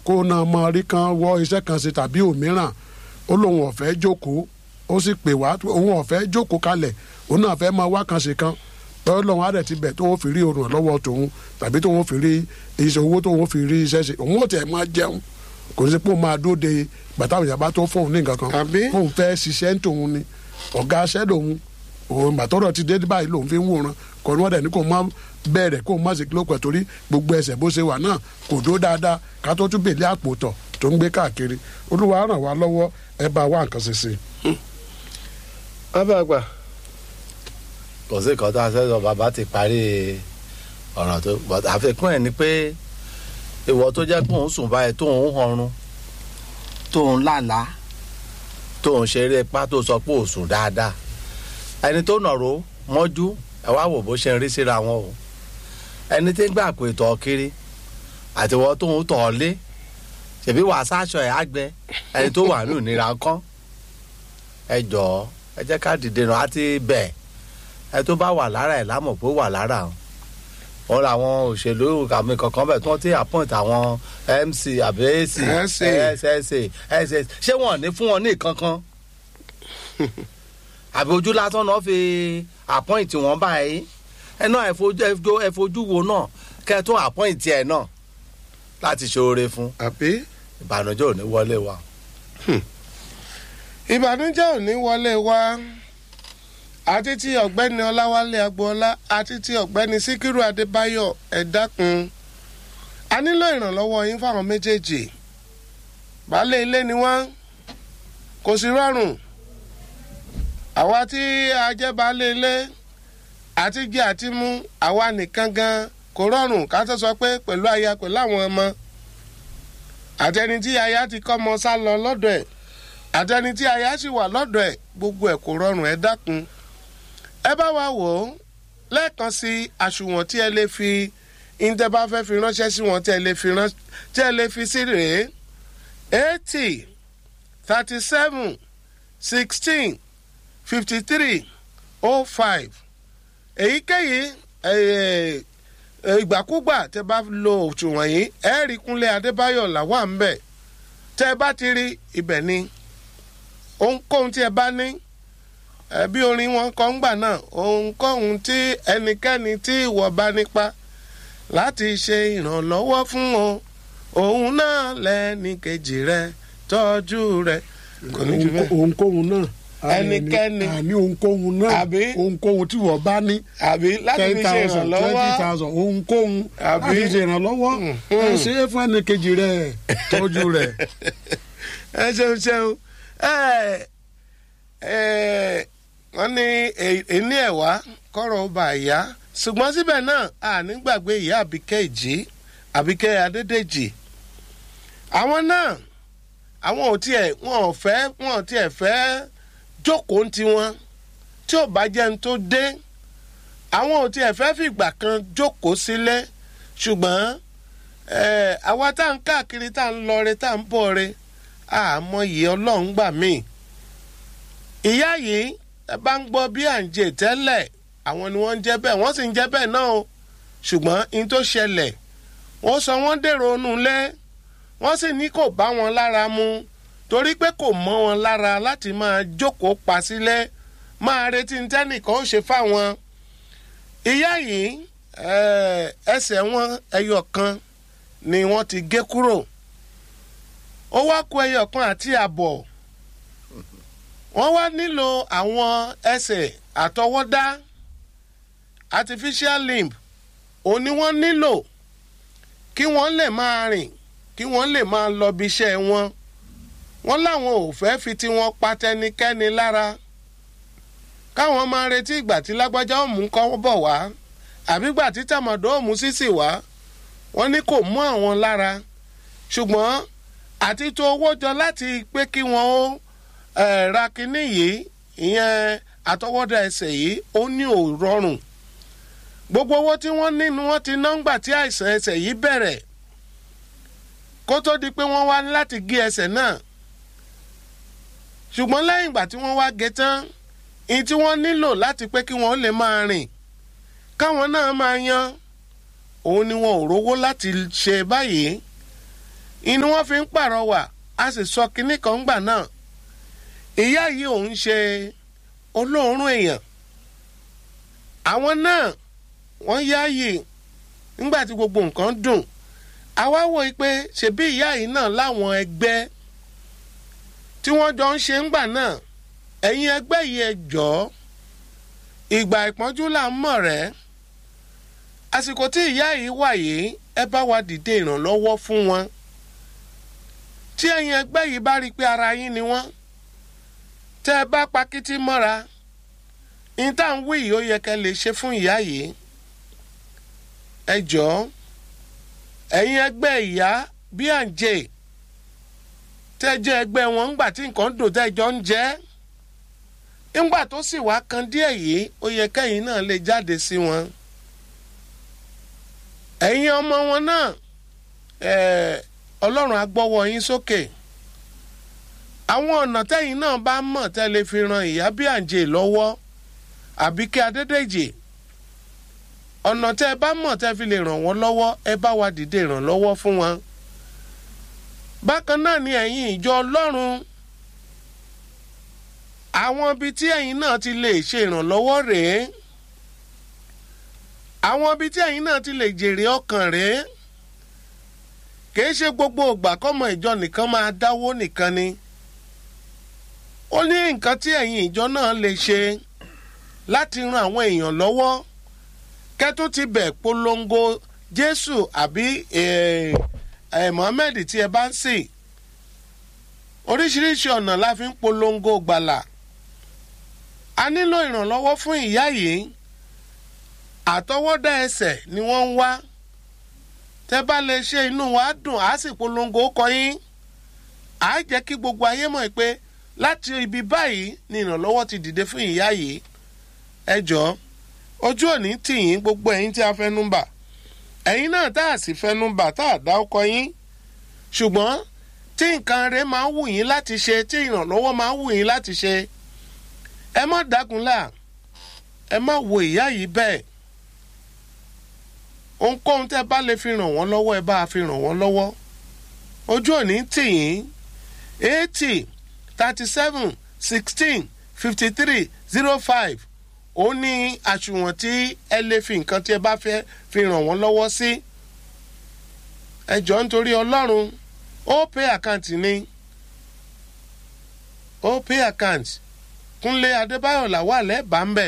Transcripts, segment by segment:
kó náà mọ rí kan wọ iṣẹ́ kan ṣe tàbí òmíràn ó lóun ọ̀fẹ́ jókòó ó sì pè wá òun ọ̀fẹ́ jókòó kalẹ̀ òun náà fẹ́ máa wá kan ṣe kan bẹ́ẹ̀ lọ́wọ́n á dẹ̀ ti bẹ̀ tó ń fi rí orun lọ́wọ́ tòun tàbí tó ń fi rí iṣẹ́ owó tó ń fi rí iṣẹ́ ṣe òun ò tẹ̀ máa jẹun kò sí pé ó máa dóde bàtà òyìnbá tó fóun ní nǹkan kan Àbí? fóun fẹ́ ṣiṣẹ́ ń tòun ni ọ̀gá aṣẹ́ lòun òun bàtọ́rọ̀ ti dé báyìí lòun fi ń wòran kò ní wọ́n dẹ̀ ní kò má bẹ̀rẹ̀ kò má sì kílópẹ̀ torí gbogbo ẹsẹ̀ bó ṣe wà náà kò dó dáadáa ká tó tún bèlè àpò tọ̀ tó ń gbé káàkiri olúwa ràn wá lọ́wọ́ ẹ bá wá nǹkan ṣe sí i. bàbá àgbà kò sí nǹkan tó a sẹ́sọ bàbá ti parí ọ̀ràn tó but àfikún ẹ̀ ni pé ìwọ tó jẹ́ pé òun sùn báyìí tó ń họrun tó ń lálàá tó ń ṣeré ipá tó sọ pé ò sùn dáadáa ẹni tó nàró mọ́jú ẹ wá wò bó ṣe ń rí síra wọn o ẹni tí ń gbà pé tọ̀ kiri àtiwọ́ tó ń tọ̀ ọ́ lé ṣèbí wàá sáṣọ ẹ̀ àgbẹ̀ ẹni tó wà nù nira kán ẹ jọ̀ọ́ ẹ jẹ́ ká dìde nù àti bẹ́ẹ̀ ẹ tó bá wà lára ẹ̀ lámọ̀ pé ó wà lára o wọn làwọn òṣèlú àmì kankan bẹ̀ tí wọ́n ti appoint àwọn mc àbí ac SA. ssa ss ṣé wọn ò ní fún wọn ní kankan àbí ojú lásán náà fi appoint wọn báyìí ẹ náà ẹ fojú ẹ fojú- ẹ fojú wo náà kẹ́ ẹ tún appoint ẹ náà láti ṣe oore fún àbí ìbànújẹ́ ò ní wọlé wa. ìbànújẹ́ ò ní wọlé wá àti ti ọ̀gbẹ́ni ọláwálé agboola àti ti ọ̀gbẹ́ni síkírù adébáyọ̀ ẹ dákun a nílò ìrànlọ́wọ́ yín fáwọn méjèèjì baálé ilé ni wọ́n kò sí rọrùn àwa tí a jẹ́ baálé ilé àti jẹ àti mú àwa nìkan gan kò rọrùn ká tó sọ pé pẹ̀lú aya pẹ̀lú àwọn ọmọ àtẹni tí aya ti kọ́ ọmọ sá lọ lọ́dọ̀ ẹ̀ àtẹni tí aya sì wà lọ́dọ̀ ẹ̀ gbogbo ẹ̀ kò rọrùn ẹ dákun ẹ bá wa wò ó lẹ́ẹ̀kan sí àsùnwọ̀n tí ẹ lè fi ìǹtẹ́ bá fẹ́ fi ránṣẹ́ sí wọn tí ẹ lè fi rán tí ẹ lè fi sí rèé eighty thirty seven sixteen fifty three oh five èyíkéyìí ẹ̀, ẹ̀, ìgbàkúgbà tẹ bá lo òṣùwọ̀n yìí ẹ rí kúnlé adébáyọ̀ làwà ń bẹ̀ tẹ bá ti rí ibẹ̀ ni ohunkóhun tí ẹ bá ní ẹ bí orin wọn kọ ń gbà náà ohunkóhun tí ẹnikẹ́ni tí ìwọ bá nípa láti ṣe ìrànlọ́wọ́ fún o òun náà lẹ́ni kejì rẹ tọ́jú rẹ. kò ní jù bẹ́ẹ̀. ohunkóhun náà Ẹnikẹ́ni. àní ohunkóhun náà Àbí? ohunkóhun tí wọ́n bá ní àbí láti ten fi ṣe thousand twenty ìrànlọ́wọ́ thousand ohunkóhun Àbí? láti ṣe ìrànlọ́wọ́ ẹ ṣe é fún ẹnìkejì rẹ tọ́jú rẹ. ẹ ṣeun ṣeun ẹ ẹ wọ́n ní ẹni ẹ̀wá kọ́rọ̀ ó bá yá ṣùgbọ́n síbẹ̀ náà a ní gbàgbé ìyá àbíkẹ́ ìjì àbíkẹ́ adédèjì àwọn náà àwọn ò tiẹ̀ wọn ò fẹ́ wọn ò tiẹ̀ fẹ́ jókòó ń tiwọn tí ò bá jẹ́ ń tó dé àwọn ò tiẹ̀ fẹ́ fìgbà kan jókòó sílẹ̀ ṣùgbọ́n ẹ àwa tá à ń káàkiri tá à ń lọ re tá à ń bọ̀ re àmọ́ yìí ọlọ́run gbà mí. ìyá yìí ẹ bá ń gbọ́ bí à ń jẹ tẹ́lẹ̀ àwọn ni wọ́n ń jẹ́ bẹ́ẹ̀ wọ́n sì ń jẹ́ bẹ́ẹ̀ náà o ṣùgbọ́n in tó ṣẹlẹ̀ wọ́n sọ wọ́n dèrò onú lé wọ́n sì ní kò bá wọn lára mu torí pé kò mọ́ wọn lára láti máa jókòó pa sílẹ̀ máa retí ní tẹ́nìkan ó ṣe fáwọn. ìyá yìí eh, ẹsẹ̀ wọn ẹyọ kan ni wọ́n ti gé kúrò ó wá kó ẹyọ kan àti àbọ̀ wọ́n wá nílò àwọn ẹsẹ̀ àtọwọ́dá artificial limb òun ni wọ́n nílò kí wọ́n lè máa rìn kí wọ́n lè máa lọ bí iṣẹ́ wọn wọ́n láwọn ò fẹ́ fi tiwọn pa tẹnikẹ́ni lára káwọn máa retí ìgbà tí lágbájá òmù kọ́ bọ̀ wá àbí ìgbà tí tàmọ̀dọ́ òmù sísì wá wọ́n ní kò mú àwọn lára ṣùgbọ́n àti tó owó jọ láti pé kí wọ́n ó eh, ra kinní yìí ìyẹn àtọwọ́dá ẹsẹ̀ yìí ó ní ò rọrùn gbogbo owó tí wọ́n ní ni wọ́n ti ná ńgbà tí àìsàn ẹsẹ̀ yìí bẹ̀rẹ̀ kó tó di pé wọ́n wá láti gé ẹsẹ̀ náà ṣùgbọ́n lẹ́yìn ìgbà tí wọ́n wá gé tán ìyí tí wọ́n nílò láti pé kí wọ́n lè máa rìn káwọn náà máa yan òun ni wọn ò rówó láti ṣe báyìí inú wọn fi ń pàrọwà a sì sọ kinní kan gbà náà ìyá yìí òun ṣe olóòórùn èèyàn àwọn náà wọ́n yáàyè nígbà tí gbogbo nǹkan dùn àwa wò ó pé ṣebí ìyá yìí náà láwọn ẹgbẹ́ tí wọ́n jọ ń ṣe ńgbà náà ẹ̀yin ẹgbẹ́ yìí ẹ jọ̀ọ́ ìgbà ìpọ́njú là ń mọ̀ rẹ́ àsìkò tí ìyá yìí wà yìí ẹ bá wa dìde ìrànlọ́wọ́ fún wọn tí ẹ̀yin ẹgbẹ́ yìí bá rí i pé ara yín ni wọ́n tẹ́ ẹ bá pakítí mọ́ra ní tá à ń wí yìí ó yẹ kẹ́ lè ṣe fún ìyá yìí ẹ jọ̀ọ́ ẹ̀yin ẹgbẹ́ ìyá bí à ń jẹ tẹ́ jẹ́ ẹgbẹ́ wọn ńgbà tí nǹkan dò tẹ́ jọ ń jẹ́ ńgbà tó sì wá kan díẹ̀ yìí ó yẹ kẹ́yìn náà lè jáde sí wọn ẹ̀yin ọmọ wọn náà ọlọ́run á gbọ́wọ́ yín sókè àwọn ọ̀nà tẹ́yìn náà bá mọ̀ tẹ́ lè fi ran ìyá bí à ń jẹ lọ́wọ́ Àbíkẹ́ Adédèjì ọ̀nà tẹ́ ẹ bá mọ̀ tẹ́ fi lè ràn wọ́n lọ́wọ́ ẹ bá wa dìde ìrànlọ́wọ́ fún wọn. bákan náà ni ẹ̀yin ìjọ ọlọ́run àwọn ibi tí ẹ̀yin náà ti lè ṣe ìrànlọ́wọ́ rèé àwọn ibi tí ẹ̀yin náà ti lè jèrè ọkàn rèé kìí ṣe gbogbo ìgbà kọ́mọ ìjọ nìkan máa dáwó nìkan ni ó ní nǹkan tí ẹ̀yin ìjọ náà lè ṣe láti ran àwọn èèyàn lọ́wọ́ kẹ́tún ti bẹ̀ polongo jésù àbí mohammed tí ẹ bá ń sìn oríṣiríṣi ọ̀nà la fi ń polongo gbàlà a nílò ìrànlọ́wọ́ fún ìyá yìí àtọwọ́dá ẹsẹ̀ ni wọ́n ń wá tẹ́ bá lè ṣe inú wa dùn á sì polongo kọ yín á jẹ́ kí gbogbo ayé mọ̀ pé láti ibi báyìí ni ìrànlọ́wọ́ ti dìde fún ìyá yìí ẹ jọ̀ọ́ ojú òní tì yín gbogbo ẹ̀yin tí a fẹ́nu bà ẹ̀yin náà tá a sì fẹ́nu bà tá a dá ọkọ yín ṣùgbọ́n tí nǹkan rẹ máa ń wù yín láti ṣe tí ìrànlọ́wọ́ máa ń wù yín láti ṣe ẹ má dágunlá ẹ má wo ìyá yìí bẹ́ẹ̀ ohunkóhun tẹ́ bá lè fi ràn wọ́n lọ́wọ́ ẹ bá a fi ràn wọ́n lọ́wọ́ ojú òní tì yín eighty thirty seven sixteen fifty three zero five ó ní àsùnwọ̀n tí ẹ lè fi nǹkan tí ẹ bá fẹ́ fi ràn wọ́n lọ́wọ́ sí. ẹ jọ̀ọ́ nítorí ọlọ́run ó pay account ni ó pay account kúnlé adébáyọ̀ làwà lẹ́bàá ń bẹ̀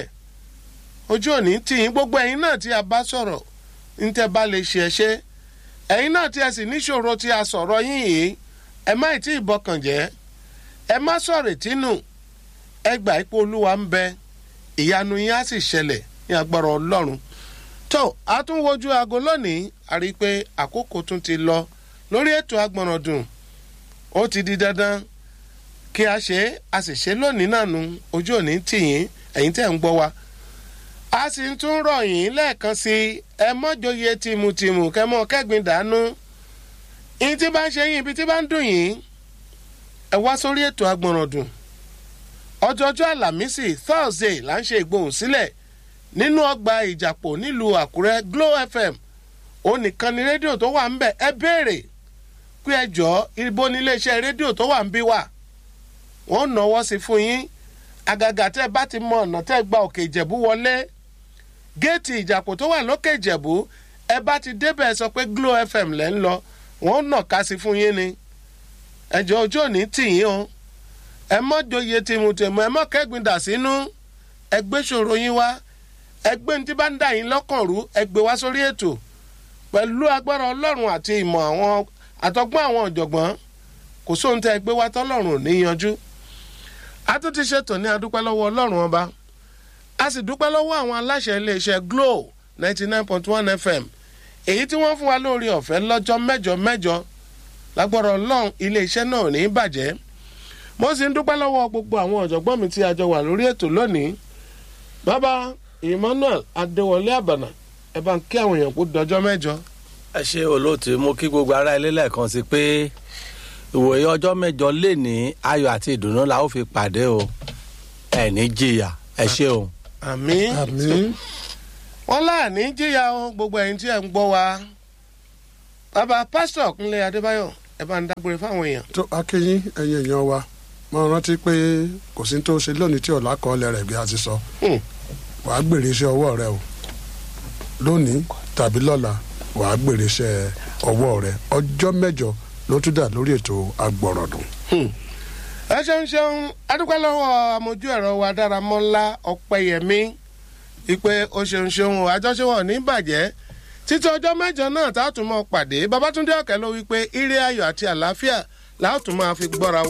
ojú òní tì yín gbogbo ẹ̀yin náà tí a bá sọ̀rọ̀ ní tẹ́ bá lè ṣe ẹ ṣe ẹ̀yin náà tí ẹ sì níṣòro tí a sọ̀rọ̀ yín yìí ẹ má ì tí ì bọkàn jẹ́ ẹ má sọ̀rọ̀ ìtínú ẹ gbà ipò olúwa ń bẹ ìyanu yín á sì ṣẹlẹ̀ ní agbára ọlọ́run tó a tún wojú aago lónìí a rí i pé àkókò tún ti lọ lórí ètò agbọ̀nràndùn ó ti di dandan kí a ṣe é a sì ṣe lónìí náà nu ojú òní tì yín ẹ̀yin tẹ̀ ń gbọ́ wa a sì ń tún rọ̀ yín lẹ́ẹ̀kan sí ẹ mọ́jọyè tìmùtìmù kẹmọ́ kẹ́gbin dànù yín tí bá ń ṣe yín ibi tí bá ń dùn yín ẹ wá sórí ètò agbọ̀nràndùn ọjọ́jọ́ àlàmísì thursday là ń ṣe ìgbohùn sílẹ̀ nínú ọgbà ìjàpọ̀ nílùú àkúrẹ́ glo fm òun nìkan ni rédíò tó wà ń bẹ̀ ẹ béèrè pé ẹ jọ ibo ní iléeṣẹ́ rédíò tó wà ń bí wà wọ́n náwó sí fún yín àgàgà tẹ́ bá ti mọ ọ̀nà tẹ́ gba òkè ìjẹ̀bú wọlé géètì ìjàpọ̀ tó wà lókè ìjẹ̀bú ẹ bá ti débẹ̀ sọ pé glo fm lẹ́ ń lọ wọ́n nà ká sí fún yín ni ẹ̀jọ̀ ojú òní tì yín o ẹ mọ́ joyè tìmùtìmù ẹ mọ́ kẹ́gbin dà sínú ẹ gbé ṣòro yín wá ẹ gbé ní tí bá ń dà yín lọ́kàn rú ẹ gbé wá sórí ètò pẹ̀lú agbára ọlọ́run àti ìmọ̀ àwọn àtọ́gbọ́n àwọn ọ̀jọ̀gbọ́n kò sóhun tẹ́ ẹ gbé wá tọ́lọ́run ò ní yanjú. a tún ti ṣètò ní adúpẹ́ lọ́wọ́ ọlọ́run ọba a sì dúpẹ́ lọ́wọ́ àwọn aláṣẹ iléeṣẹ́ glo ninety nine point one fm èyí tí wọ́n fún wa lórí ọ̀fẹ́ lọ́jọ́ mẹ́jọ mẹ́jọ lágbára ọlọ́run iléeṣẹ́ náà ò ní bàjẹ́ mo sì ń dúpẹ́ lọ́wọ́ gbogbo àwọn ọ̀jọ̀gbọ́n mi tí a jọ wà lórí ètò lónìí bàbá emmanuel adéwọlé àbànà ẹ bá ń kí àwọn èèyàn kó dọjọ́ mẹ́jọ. ẹ ṣe olóòtú mo kí gbogbo ará ilé lẹ́ẹ̀kan sí pé ìwòye ọjọ́ mẹ́jọ lè ní ayọ̀ àti ìdùnnú la ó fi pàdé o ẹ ní jìyà ẹ ṣe o. àmì àmì wọn láàní jìyà o gbogbo ẹ̀yin tí ẹ ń gbọ́ wa bàbá pásítọ̀ kúnlé adébáyọ̀ ẹ bá ń dágbére fáwọn èèyàn. tó akéyín ẹ̀yin èèyàn wa mo rántí pé kò sí tó ṣe lónìí tí ọ̀la kọ́lẹ̀ rẹ̀ bí a ti sọ Hmm. wàá gbèrè iṣẹ́ ọwọ́ rẹ o lónìí tàbí lọ́la wàá gbèrè iṣẹ́ ọwọ́ rẹ ọjọ́ mẹ́jọ ló tún dà lórí ètò agbọ̀rọ̀dùn. ẹ ṣeun ṣeun adúpẹ́ lọ́wọ́ amójú ẹ̀rọ wa dáramọ́lá ọ̀pẹ̀yẹmí ìpè o ṣeun ṣeun o àjọṣewọ̀ ní bàjẹ́ títí ọjọ́ mẹ́jọ náà tá a tún mọ́ pàdé babatunde ọ̀kẹ́ ló wí pé ire ayọ̀ àti àlàáfíà láà tún máa fi gbọ́ra